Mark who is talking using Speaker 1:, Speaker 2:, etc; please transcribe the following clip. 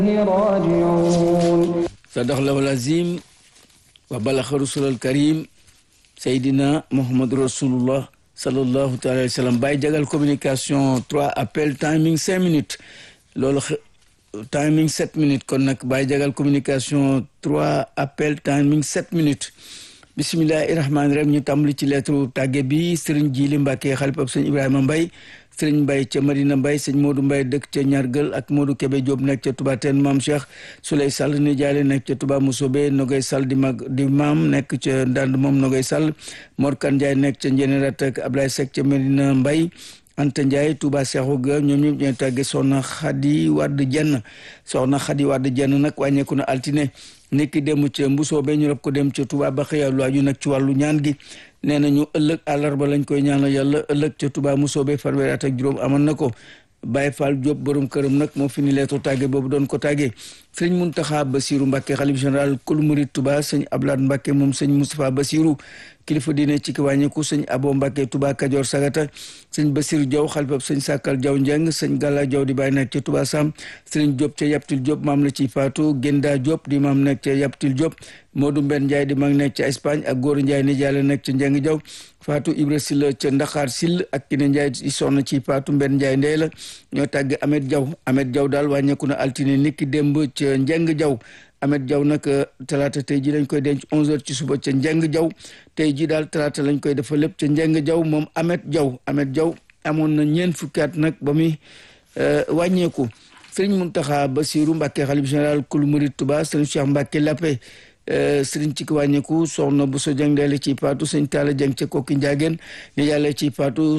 Speaker 1: راجعون
Speaker 2: صدق الله العظيم وبلغ رسول الكريم Seydina Mohamed Rasulullah sallallahu taala wa sallam Baye Jagal communication 3 appel timing 5 minutes loolu timing 7 minutes kon nag Baye Jagal communication 3 appel timing 7 minutes bisimilahi rahmaani rahim ñu tàmbali ci lettre tàgge bi Serigne Jili Mbacke xalifab sëñ Ibrahima Mbaye sëriñ Mbaye ca Marina Mbaye sëñ Modou Mbaye dëkk ca Ñargël ak Modou Kébé Diop nekk ca Touba Teen maam Cheikh Souley Sall ni jaale nekk ca Touba Mousobé Nogay Sall di mag di maam nekk ca Ndand moom Nogay Sall Mor Kan Ndiaye nekk ca Njénérat ak Ablaye Seck ca Marina Mbaye Anta Ndiaye Touba Cheikhou ga ñoom ñëpp ñooy tàgge soxna Xadi Wadd Jenn soxna Xadi Wadd Jenn nag wàññeeku na altine nekki dem ca Mbusoobe ñu rob ko dem ca Touba ba xëya lu aju nag ci wàllu ñaan gi nee nañu ëllëg àllarba lañ koy ñaanal yàlla ëllëg ca Touba Mbusoobe fanweeri at ak juróom amoon na ko Baye Fall Diop borom këram nag moo fi ni leetu tàgge boobu doon ko tàggee sëñ Muntaxa Basiru Mbàkke xalif général kul murid Touba sëñ Ablaat Mbàkke moom sëñ Moustapha Basiru kilifa diine ci ki wàññeeku sëñ Abo Mbàkke Touba Kajoor Sagata sëñ Basiru Jaw xalifab sëñ Sàkkal Jaw Njeng sëñ Gàlla Jaw di bàyyi nekk ca Touba Sam sëriñ Diop ca Yaptil Diop maam la ci faatu Genda Diop di maam nekk ca Yaptil Diop Modou Mbenn Ndiaye di mag nekk ca Espagne ak Góor Ndiaye ni jaale nekk ca Njeng Jaw Fatou Ibra Silla ca Ndaxaar Sill ak Kine Ndiaye i soxna ci Fatou Mbenn Ndiaye ndey la ñoo tàgg Amet Jaw Amet Jaw daal wàññeeku na altine niki démb ca Njeng Jaw Amet Jaw nag talaata tey ji lañ koy denc 11h ci suba ca Njeng Jaw tey ji daal talaata lañ koy defal lépp ca Njeng Jaw moom Amet Jaw Amet Jaw amoon na ñeent fukki at nag ba muy wàññeeku sëriñ Muntaxa Basiru Mbàkke xalif général kul murid Tuba sëriñ Cheikh Mbàkke Lappe sëriñ ci ki wàññeeku soxna bu so jàng deele ci paatu sëñ Taala Jeng ca Kokki Njaageen ni yàlla ci paatu